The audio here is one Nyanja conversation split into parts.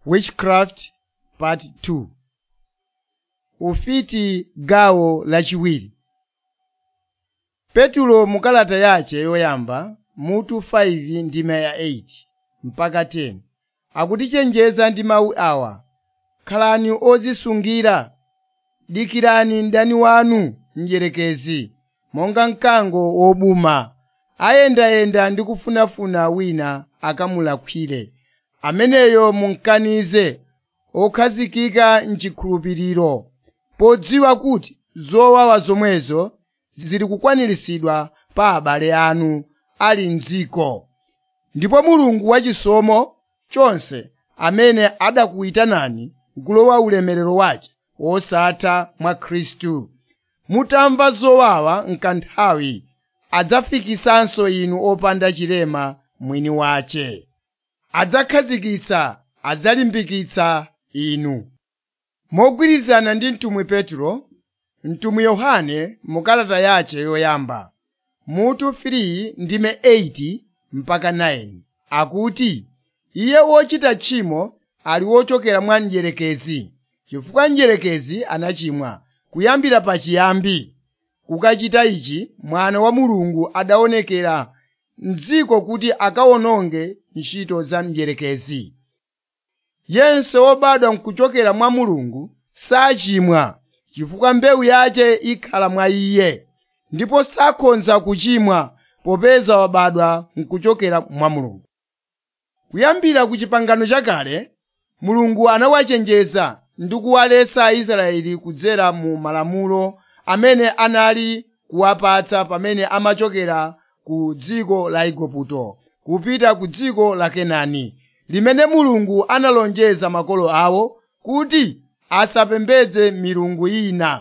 Witchcraft Part 2 Ufiti gawo lachiwiri Petulo mukalata yace yoyamba mutu 5 ndima ya 8 mpaka 10 akutichenjeza ndi mawu awa khalani odzisungira dikirani mdani wanu mdierekezi monga mkango wobuma ayendayenda ndi kufunafuna wina akamulakwire ameneyo mumkanize okhazikika m'chikhulupiriro podziwa kuti zowawa zomwezo zili kukwaniritsidwa pa abale anu ali m'dziko ndipo mulungu wachisomo chonse amene adakuyitanani kulowa ulemerero wace wosatha mwa khristu mutamva zowawa m'kanthawi adzafikisanso inu opanda chilema mwini wace adzakhazikitsa adzalimbikitsa inu mogwirizana ndi mtumwi petro mtumwi yohane mukalata yace yoyamba mutu 3 ndime 8 mpaka 9 akuti iye wochita tchimo ali wochokera mwa mdierekezi chifukwa mdierekezi anachimwa kuyambira pachiyambi kukachita ichi mwana wa mulungu adaonekera m'dziko kuti akawononge ntchito za mdierekezi yense wobadwa nkuchokera mwa mulungu sachimwa chifukwa mbewu yace ikhala mwa iye ndipo sakhoza kuchimwa popeza wabadwa nkuchokera mwa mulungu kuyambira ku chipangano chakale mulungu anawachenjeza ndi kuwaletsa aisraeli kudzera mu malamulo amene anali kuwapatsa pamene amachokera ku dziko la igupto kupita ku dziko la kenani limene mulungu analonjeza makolo awo kuti asapembedze milungu ina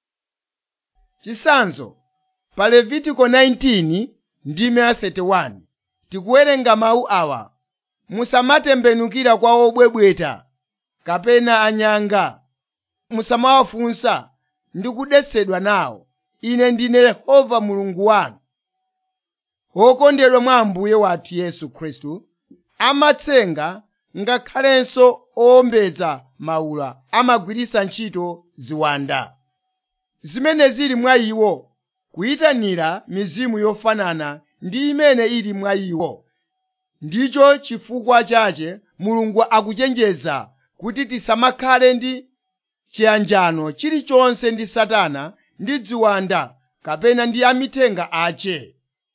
chisanzo pa levitiko 19 ndime 31 tikuwerenga mawu awa musamatembenukira kwa obwebweta kapena anyanga musamawafunsa ndi kudetsedwa nawo ine ndine yehova mulungu wanu wokondedwa mwa ambuye wathu yesu khristu amatsenga ngakhalenso owombeza maula amagwiritsa ntchito ziwanda zimene zili mwa iwo kuyitanira mizimu yofanana ndi imene ili mwa iwo ndicho chifukwa chache mulungu akuchenjeza kuti tisamakhale ndi chiyanjano chilichonse ndi satana ndi ziwanda kapena ndi amithenga ace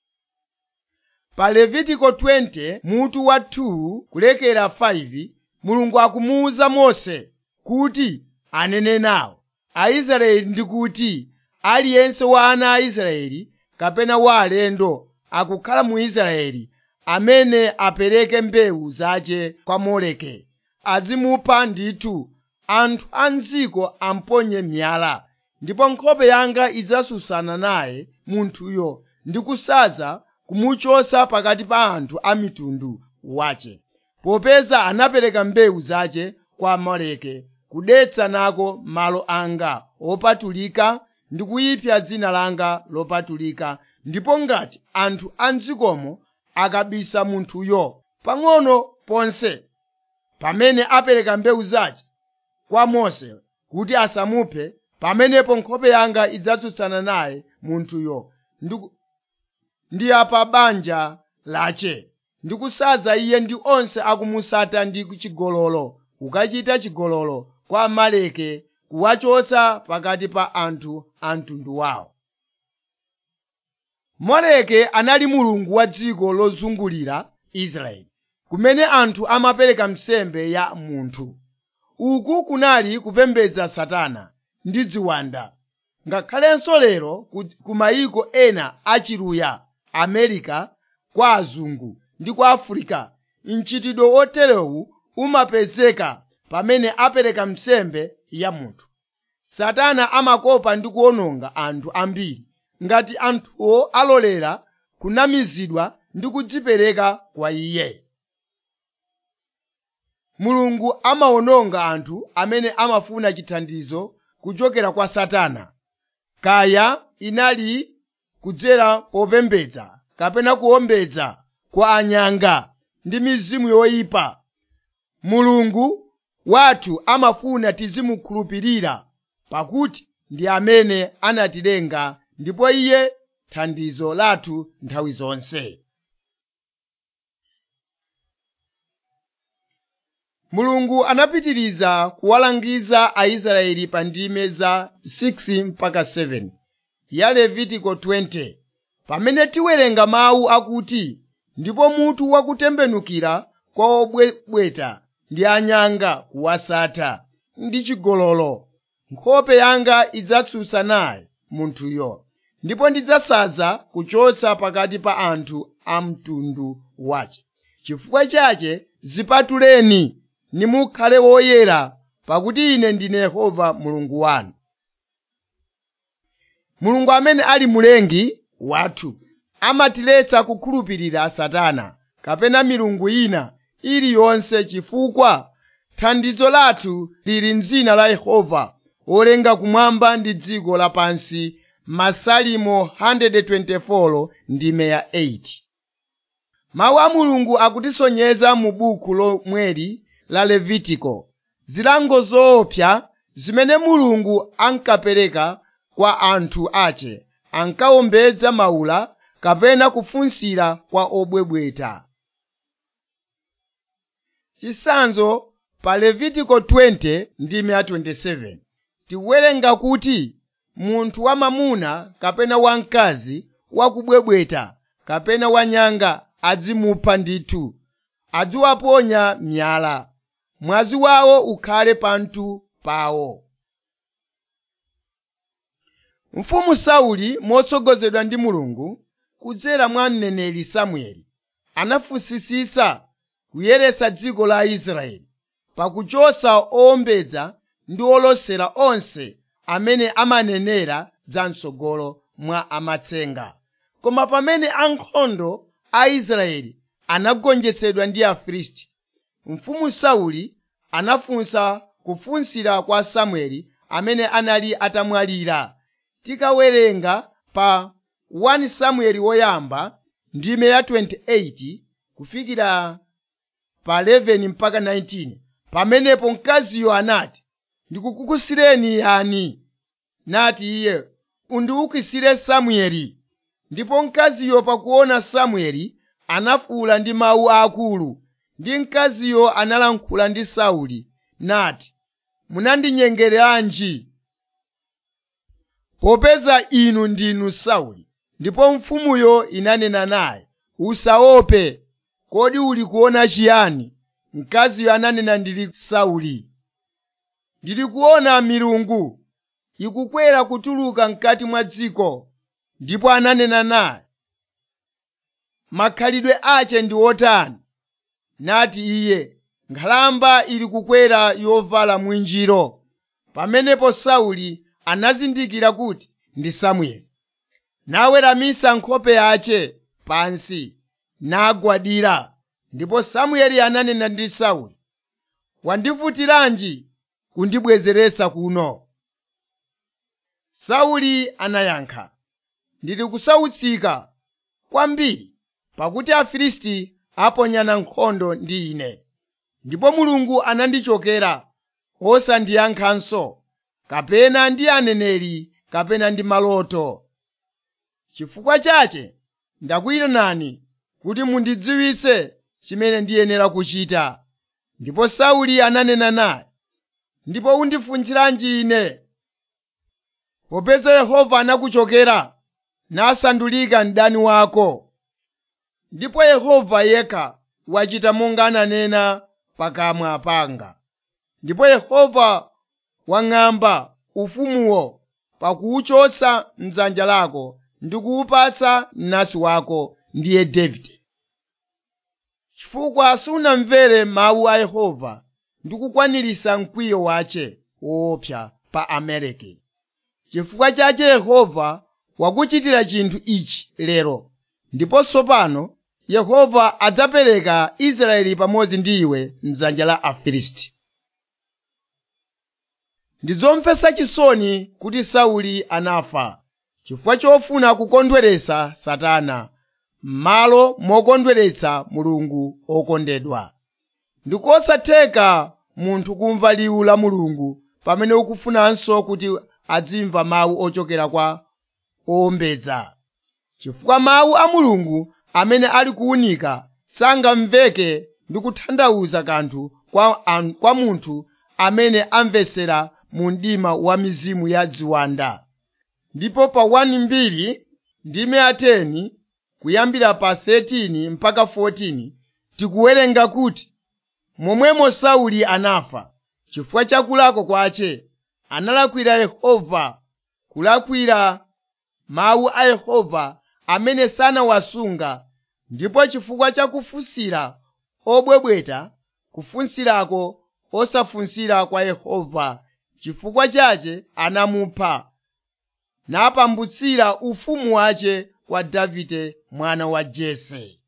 pa levitiko 20 mutu wa 2 kulekera 5 mulungu akumuwuza mose kuti anene nawo aisraeli ndi kuti aliyense wa ana a israeli kapena wa alendo akukhala mu israeli amene apereke mbewu zace kwa moleke azimupha ndithu anthu a mdziko amponye miyala ndipo nkhope yanga idzasusana naye munthuyo ndi kusadza kumuchosa pakati pa anthu a mitundu wace popeza anapereka mbewu zace kwa amaleki kudetsa nako malo anga opatulika ndi kuyipsa dzina langa lopatulika ndipo ngati anthu a mdzikomo akabisa munthuyo pang'ono ponse pamene apereka mbewu zace kwa mose kuti asamuphe pamenepo nkhope yanga idzatsutsana naye munthuyo ndi apa banja lace ndikusadza iye ndi onse akumusata ndi chigololo kukachita chigololo kwa amaleki kuwachotsa pakati pa anthu a mtundu wawo moleki anali mulungu wa dziko lozungulira israeli kumene anthu amapereka nsembe ya munthu uku kunali kupembedza satana ndi ziwanda ngakhalenso lero ku mayiko ena achiluya america kwa azungu ndi kwa africa mchitidwe oterewu umapezeka pamene apereka nsembe ya munthu satana amakopa ndi kuwononga anthu ambiri ngati anthuwo alolera kunamizidwa ndi kudzipereka kwa iye mulungu amawononga anthu amene amafuna chithandizo kuchokera kwa satana kaya inali kudzera popembedza kapena kuwombeza kwa anyanga ndi mizimu yoyipa mulungu wathu amafuna tizimukhulupirira pakuti ndi amene anatilenga ndipo iye thandizo lathu nthawi zonse mulungu anapitiriza kuwalangiza aisraeli pa ndime za 6 mpaka 7 ya levitiko 20 pamene tiwerenga mawu akuti ndipo mutu wakutembenukira kwa obwebweta ndi anyanga kuwasatha ndi chigololo nkhope yanga idzatsutsa naye munthuyo ndipo ndidzasaza kuchotsa pakati pa anthu a mtundu wace chifukwa chache zipatuleni nimukhale woyera pakuti ine ndine yehova mulungu wanu mulungu amene ali mulengi wathu amatiletsa kukhulupirira satana kapena milungu ina iliyonse chifukwa thandizo lathu lili m'dzina la yehova wolenga kumwamba ndi dziko lapansi masalimo 124 ndime ya 8 mawu a mulungu akutisonyeza mu buku lomweli la levitiko zilango zoopsa zimene mulungu ankapereka kwa anthu ace ankawombedza maula kapena kufunsira kwa obwebweta chisanzo pa levitiko 20 ndime ya 27 tikuwerenga kuti munthu wamamuna kapena wamkazi wakubwebweta kapena wanyanga adzimupha ndithu adziwaponya miyala mwazi wawo ukhale panthu pawo mfumu sauli motsogozedwa ndi mulungu kudzera mwa mneneri samueli anafunsisitsa kuyeretsa dziko la israeli pakuchotsa owombedza ndi olosera onse amene amanenera za mtsogolo mwa amatsenga koma pamene ankhondo a israeli anagonjetsedwa ndi afilisti mfumu sauli anafunsa kufunsira kwa samueli amene anali atamwalira tikawerenga pa 1 samueli woyamba ndime ya 28 kufikira pa 11 mpaka 19 pamenepo mkaziyo anati ndikukukusireni yani nati iye undiukisire samueli ndipo mkaziyo pakuona samueli anafuwula ndi mawu akulu ndi mkaziyo analankhula ndi sauli nati munandinyengeranji popeza inu ndinu sauli ndipo mfumuyo inanena naye usaope kodi uli kuona chiyani mkaziyo ananena ndili sauli ndili kuona milungu ikukwera kutuluka mkati mwa dziko ndipo ananena naye makhalidwe ace ndi otani nati iye nkhalamba ili kukwera yovala mwinjiro pamenepo sauli anazindikira kuti ndi samueli naweramisa nkhope yace pansi nagwadira ndipo samueli ananena ndi sauli wandivutiranji kundibwezeretsa kuno sauli anayankha ndili kusautsika kwambiri pakuti afilisti aponyana nkhondo ndi ine ndipo mulungu anandichokera osandiyankhanso kapena ndi aneneri kapena ndi maloto chifukwa chache ndakuyitanani kuti mundidziwitse chimene ndiyenera kuchita ndipo sauli ananena naye ndipo undifunsiranji ine popeza yehova anakuchokera nasandulika mdani wako ndipo yehova yekha wachita monga ananena pakamwa panga ndipo yehova wang'amba ufumuwo pakuwuchotsa mdzanja lako ndi kuwupatsa mnansi wako ndiye davide chifukwa sunamvere mawu a yehova ndi kukwanirisa mkwiyo wace woopsa pa amaleki chifukwa chache yehova wakuchitira chinthu ichi lero ndipo tsopano yehova adzapereka israeli pamodzi ndi iwe mdzanja la afilisti ndidzomvetsa chisoni kuti sauli anafa chifukwa chofuna kukondweretsa satana m'malo mokondweretsa mulungu okondedwa ndikosatheka munthu kumva liwu la mulungu pamene ukufunanso kuti azimva mawu ochokera kwa owombeza chifukwa mawu a mulungu amene ali kuwunika sangamveke ndi kutanthauza kanthu kwa, an- kwa munthu amene amvesera mu mdima wa mizimu ya ziwanda ndipo pa 1 mbiri ndime ya 10 kuyambira pa 13 mpaka 14 tikuwerenga kuti momwemo sauli anafa chifukwa cha kulakwa kwace analakwira yehova kulakwira mawu a yehova amene sanawasunga ndipo chifukwa cha kufunsira obwebweta kufunsirako osafunsira kwa yehova chifukwa chache anamupha napambutsira ufumu wace kwa davide mwana wa jese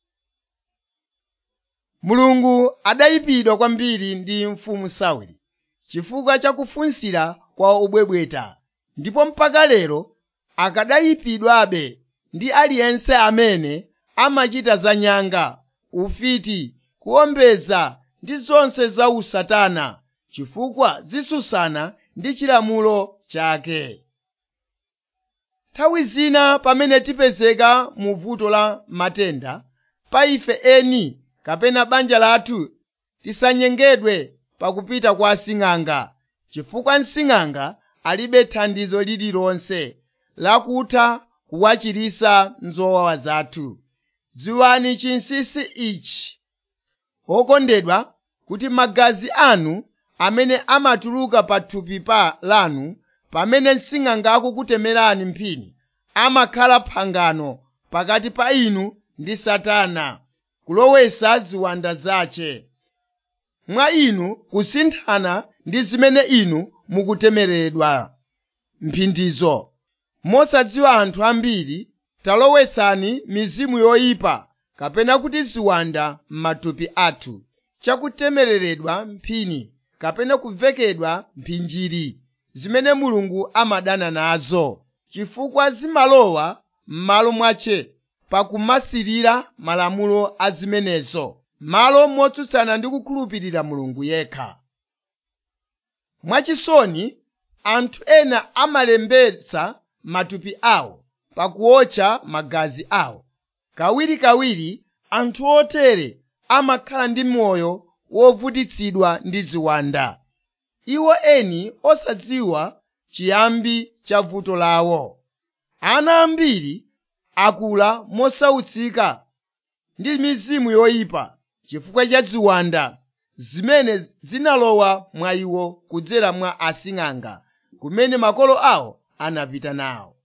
mulungu adayipidwa kwambiri ndi mfumu sauli chifukwa cha kufunsira kwa obwebweta ndipo mpaka lero akadayipidwabe ndi aliyense amene amachita zanyanga ufiti kuombeza ndi zonse za usatana chifukwa zitsutsana ndi chilamulo chake nthawi zina pamene tipezeka mu vuto la matenda pa ife eni kapena banja lathu tisanyengedwe pakupita kwa asing'anga chifukwa msing'anga alibe thandizo lililonse lakutha kuwachirisa nzowawa zathu dziwani chinsinsi ichi okondedwa kuti magazi anu amene amatuluka pa thupi pa lanu pamene msing'anga akukutemerani mphini amakhala phangano pakati pa inu ndi satana kulowesa ziwanda zace mwa inu kusinthana ndi zimene inu mukutemeredwa mphindizo mosadziwa anthu ambiri talowetsani mizimu yoyipa kapena kuti ziwanda m'matupi athu chakutemereredwa mphini kapena kuvekedwa mphinjiri zimene mulungu amadana nazo chifukwa zimalowa m'malo mwace pakumasirira malamulo a zimenezo malo motsutsana ndi kukhulupirira mulungu yekha mwachisoni anthu ena amalembetsa matupi awo pakuotcha magazi awo kawirikawiri anthu otere amakhala ndi moyo wovutitsidwa ndi ziwanda iwo eni osadziwa chiyambi cha vuto lawo ana ambiri akula mosautsika ndi mizimu yoyipa chifukwa cha ziwanda zimene zinalowa mwa iwo kudzera mwa asing'anga kumene makolo awo anapita nawo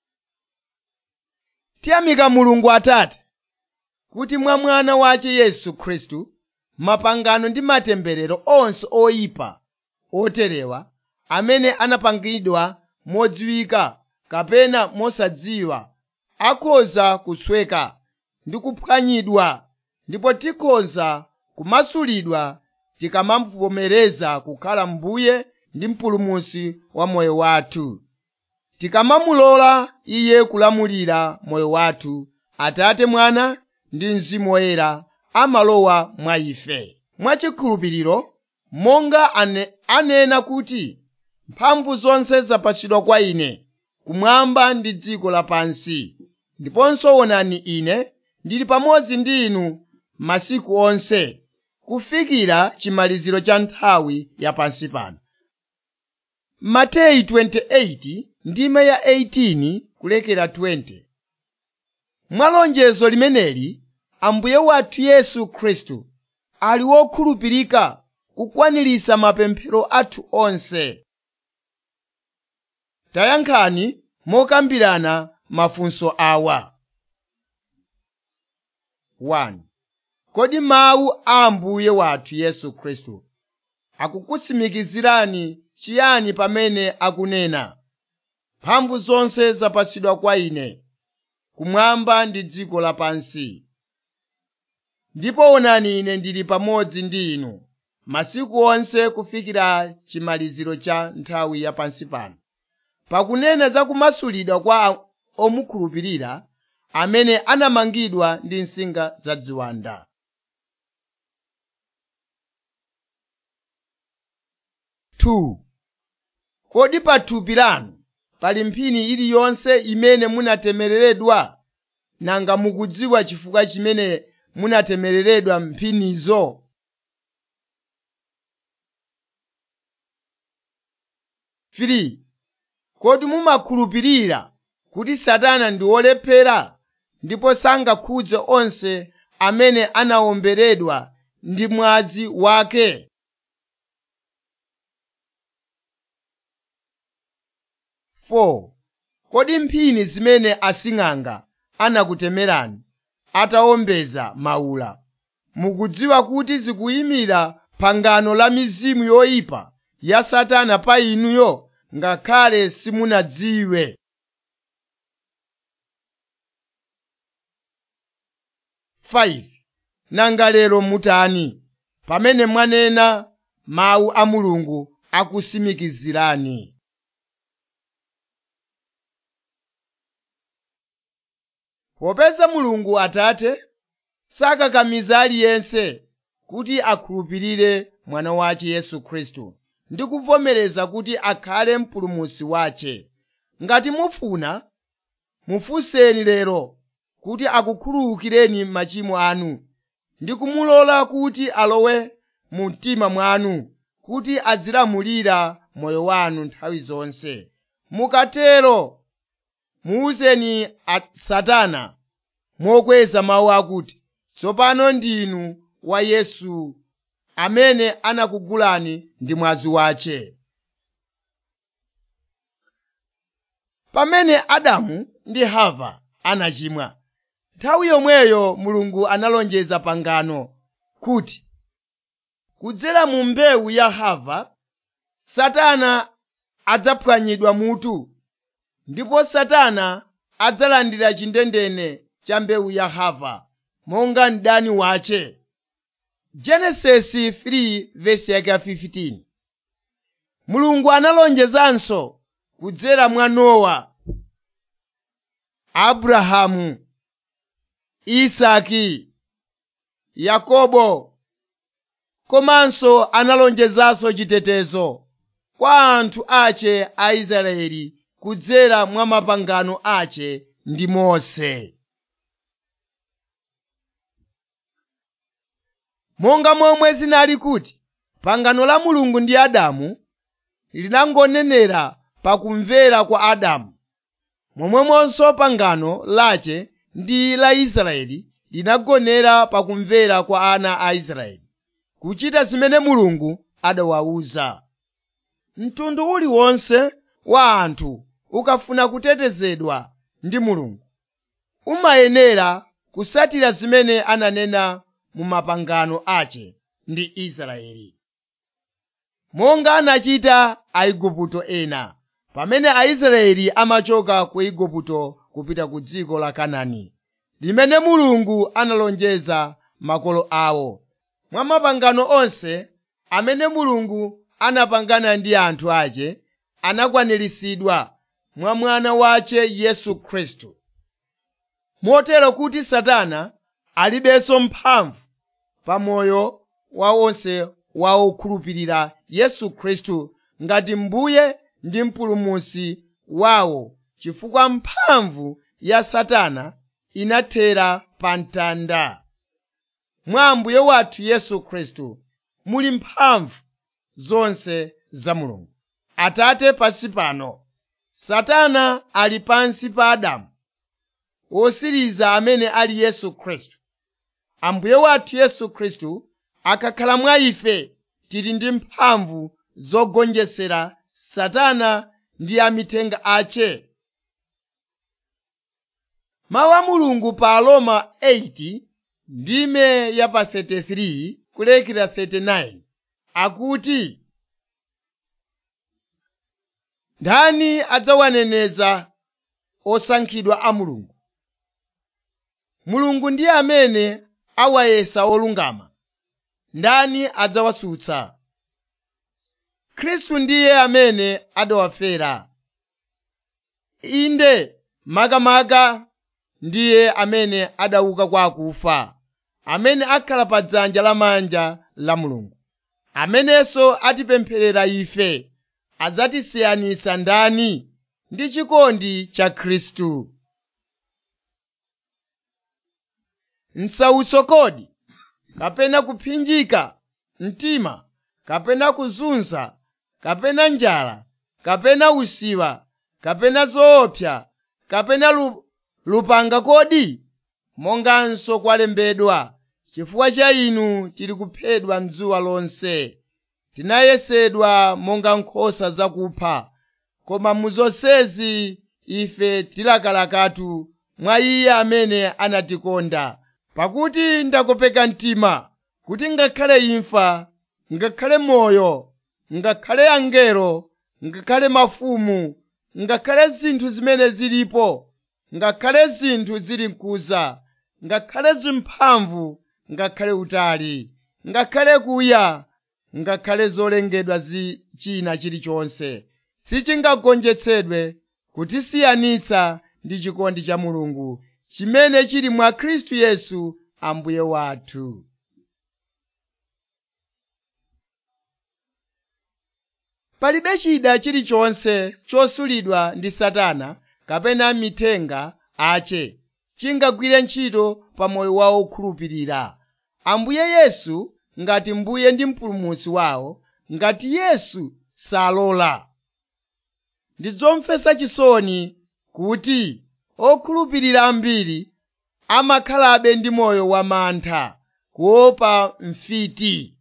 tiyamika mulungu atate kuti mwa mwana wace yesu khristu mapangano ndi matemberero onse oyipa oterewa amene anapangidwa modziwika kapena mosadziwa akhoza kusweka ndi kuphwanyidwa ndipo tikhoza kumasulidwa tikamamuvomereza kukhala mbuye ndi mpulumutsi wa moyo wathu tikamamulola iye kulamulira moyo wathu atate mwana ndi mzimu woyera amalowa mwa ife mwachikhulupiriro monga ane, anena kuti mphamvu zonse zapatsidwa kwa ine kumwamba ndi dziko lapansi ndiponso onani ine ndili pamodzi ndi inu masiku onse kufikira chimaliziro cha nthawi yapansi pano mateyu 28 ndime ya 18 kulekera 20 mwa lonjezo limeneli ambuye wathu yesu khristu ali wokhulupirika kukwaniritsa mapemphero athu onse tayankhani mokambirana mafunso awa 1 kodi mawu a ambuye wathu yesu khristu akukutsimikizirani chiyani pamene akunena mphamvu zonse zapatsidwa kwa ine kumwamba ndi dziko lapansi ndipo onani ine ndili pamodzi ndi inu masiku onse kufikira chimaliziro cha nthawi yapansi pano pakunena za kumasulidwa kwa omukhulupirira amene anamangidwa ndi nsinga za ziwanda 2 kodi pa thupi lanu pali mphini iliyonse imene munatembereredwa nanga mukudziwa chifukwa chimene munatembereredwa mphinizo Three, kodi mumakhulupirira kuti satana ndi wolephera ndipo sangakhudze onse amene anawomberedwa ndi mwazi wake Four, kodi mphini zimene asing'anga anakutemerani atawombeza mawula mukudziwa kuti zikuyimira pangano la mizimu yoyipa ya satana pa inuyo ngakhale simunadziwe Five, nanga lero mutani pamene mwanena mawu a mulungu akusimikizirani popeza mulungu atate sakakamiza aliyense kuti akhulupirire mwana wace yesu khristu ndi kuvomereza kuti akhale mpulumutsi wace ngati mufuna mufunseni lero kuti akukhululukireni machimo anu ndi kumulola kuti alowe mu mtima mwanu kuti azilamulira moyo wanu nthawi zonse mukatero muwuzeni satana mokweza mawu akuti tsopano ndinu wa yesu amene anakugulani ndi mwazi wace pamene adamu ndi hava anachimwa nthawi yomweyo mulungu analonjeza pangano kuti kudzera mu mbewu ya hava satana adzaphwanyidwa mutu ndipo satana adzalandira chindendene cha mbewu ya hava monga mdani wace genesisi 3 vesi yake 15 mulungu analonjezanso kudzera mwa nowa abrahamu isaki yakobo komanso analonjezanso chitetezo kwa anthu ace a israeli kudzera mwa mapangano ace ndi mose monga momwe zinali kuti pangano la mulungu ndi adamu linangonenera pakumvera kwa adamu momwemonso pangano lace ndi la israeli linagonera pakumvera kwa ana a israeli kuchita zimene mulungu adawawuza mtundu uliwonse wa anthu ukafuna kutetezedwa ndi mulungu umayenera kusatira zimene ananena mu mapangano ace ndi israeli monga anachita aigupto ena pamene aisraeli amachoka ku igupto kupita ku dziko la kanani limene mulungu analonjeza makolo awo mwa mapangano onse amene mulungu anapangana ndi anthu ace anakwaniritsidwa mwa mwana wace yesu khristu motero kuti satana alibenso mphamvu pa moyo wa onse wa okhulupirira yesu khristu ngati mbuye ndi mpulumutsi wawo chifukwa mphamvu ya satana inathera pa mtanda mwa ambuye wathu yesu khristu muli mphamvu zonse za mulungu atate pansi pano satana ali pansi pa adamu wosiriza amene ali yesu khristu ambuye wathu yesu khristu akakhala mwa ife tili ndi mphamvu zogonjesera satana ndi amithenga ace mawu a mulungu pa aroma 8 ndime ya pa 33 kulekera 39 akuti ndani adzawaneneza osankhidwa a mulungu mulungu ndiye amene awayesa olungama ndani adzawasutsa khristu ndiye amene adawafera inde makamaka ndiye amene adauka kwa akufa amene akhala pa dzanja lamanja la mulungu amenenso atipempherera ife adzatisiyanitsa ndani ndi chikondi cha khristu msautso kodi kapena kupsinjika mtima kapena kuzunza kapena njala kapena usiwa kapena zoopsa kapena lu, lupanga kodi monganso kwalembedwa chifukwa cha inu tili kuphedwa mdzuwa lonse tinayesedwa monga nkhosa zakupha koma mu zonsezi ife tilakalakatu mwa iye amene anatikonda pakuti ndakopeka mtima kuti ngakhale imfa ngakhale moyo ngakhale angelo ngakhale mafumu ngakhale zinthu zimene zilipo ngakhale zinthu zili mkuza ngakhale zimphamvu ngakhale utali ngakhale kuya ngakhale zolengedwa zi china chilichonse sichingagonjetsedwe kutisiyanitsa ndi chikondi cha mulungu chimene chili mwa khristu yesu ambuye wathu palibe chida chilichonse chosulidwa ndi satana kapena mithenga ache chingagwire ntchito pa moyo wa okhulupirira ambuye yesu ngati mbuye ndi mpulumutsi wawo ngati yesu salola ndi zomvetsa chisoni kuti okhulupirira ambiri amakhalabe ndi moyo wamantha kuopa mfiti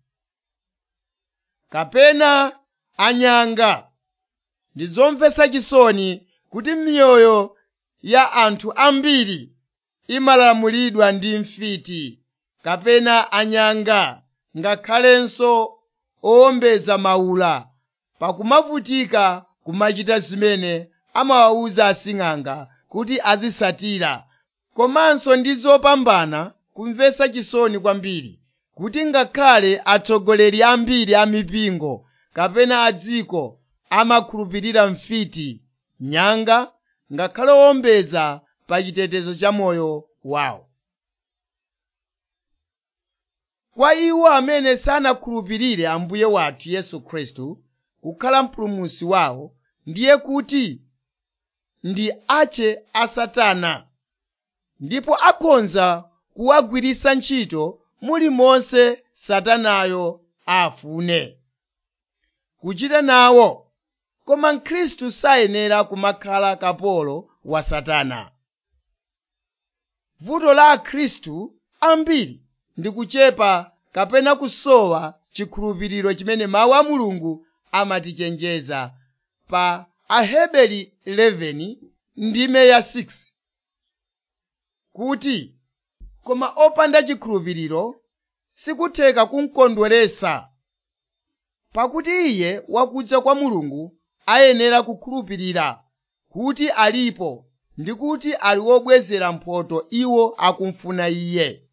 kapena anyanga ndi zomvetsa chisoni kuti miyoyo ya anthu ambiri imalamulidwa ndi mfiti kapena anyanga ngakhalenso owombeza maula pakumavutika kumachita zimene amawawuza asing'anga kuti azisatira komanso ndi zopambana kumvetsa chisoni kwambiri kuti ngakhale atsogoleri ambiri a mipingo kapena a dziko amakhulupirira mfiti nyanga ngakhale owombeza pa chitetezo cha moyo wawo kwa iwo amene sanakhulupirire ambuye wathu yesu khristu kukhala mpulumutsi wawo ndiye kuti ndi ache a satana ndipo akhoza kuwagwiritsa ntchito mulimonse satanayo afune kuchita nawo koma mkhristu sayenera kumakhala kapolo wa satana vuto la akhristu ambiri ndi kuchepa kapena kusowa chikhulupiriro chimene mawu a mulungu amatichenjeza pa aheberi 11 ndime ya 6 kuti koma opanda chikhulupiriro sikutheka kumkondweretsa pakuti iye wakudza kwa mulungu ayenera kukhulupirira kuti alipo ndi kuti ali wobwezera mphotho iwo akumfuna iye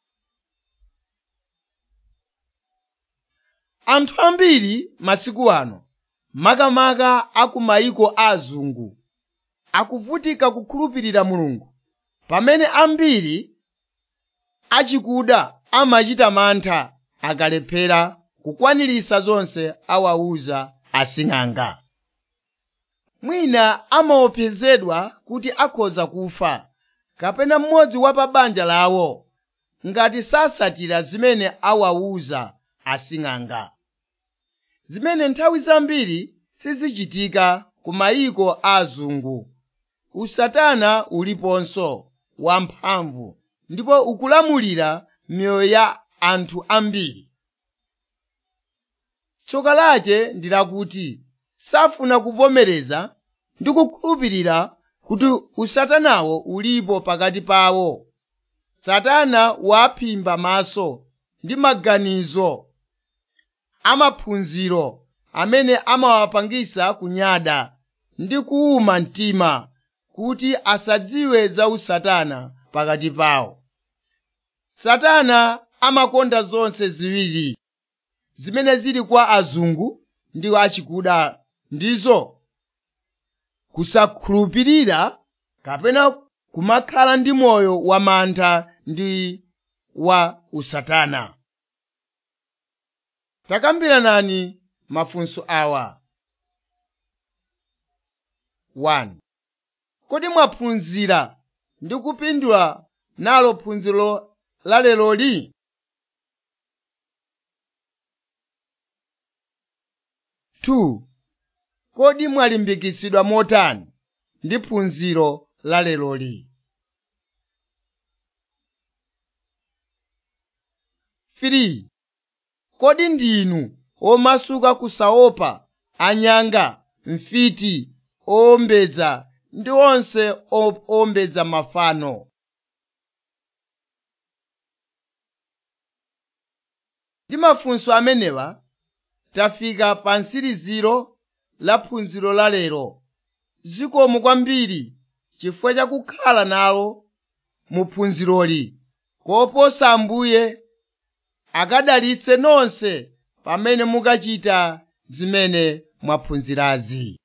anthu ambiri masiku ano makamaka aku mayiko azungu akuvutika kukhulupirira mulungu pamene ambiri achikuda amachita mantha akalephera kukwaniritsa zonse awawuza asing'anga mwina amaopsezedwa kuti akhoza kufa kapena mmodzi wa pa banja lawo ngati sasatira zimene awawuza asing'anga zimene nthawi zambiri sizichitika ku mayiko azungu usatana uliponso wamphamvu ndipo ukulamulira miyoyo ya anthu ambiri tsoka lache ndi lakuti safuna kuvomereza ndi kukhulupirira kuti usatanawo ulipo pakati pawo satana waphimba maso ndi maganizo amaphunziro amene amawapangisa kunyada ndi kuwuma mtima kuti asadziwe za usatana pakati pawo satana amakonda zonse ziwiri zimene zili kwa azungu ndi achikuda ndizo kusakhulupirira kapena kumakhala ndi moyo wamantha ndi wa usatana takambiranani mafunso awa 1 kodi mwaphunzira ndi kupindula nalo phunziro la leroli Two, kodi mwalimbikitsidwa motani ndi phunziro la leroli 3 kodi ndinu omasuka kusaopa anyanga mfiti owombeza ndi onse o- owombeza mafano ndi mafunso amenewa tafika pa nsiriziro la phunziro la lero zikomo kwambiri chifukwa chakukhala nalo mu phunziroli koposa ambuye akadalitse nonse pamene mukachita zimene mwaphunzirazi